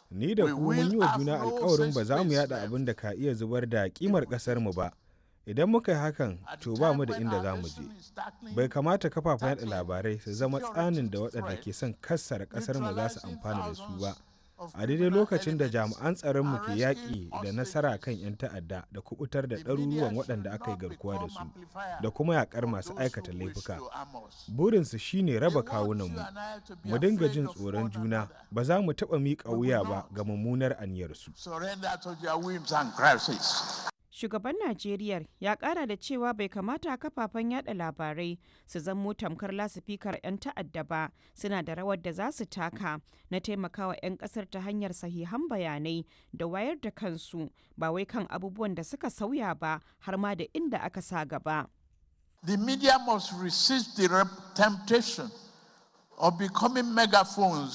Ni da ku mun yi wa juna alkawarin ba za mu yada abin da ka iya zubar da kimar ƙasarmu ba. Idan muka yi hakan, to ba mu da inda za mu je. Bai kamata kafafen yada labarai su zama tsanin da waɗanda ke son kassara ƙasarmu za su amfana da su ba. A daidai lokacin da jami'an tsaronmu ke yaƙi da nasara kan 'yan ta'adda da kubutar da ɗaruruwan waɗanda aka yi garkuwa da su da kuma yaƙar masu aikata laifuka. Burinsu shine raba kawunanmu. Mu dinga jin tsoron juna, ba za mu taɓa miƙa wuya ba ga mummunar aniyarsu. Shugaban Najeriya ya kara da cewa bai kamata kafafen yada labarai su zamo tamkar lasifikar 'yan ta'adda ba suna da rawar da za su taka na taimakawa 'yan kasar ta hanyar sahihan bayanai da wayar da kansu ba wai kan abubuwan da suka sauya ba har ma da inda aka sa gaba. The media must resist the temptation of becoming megaphones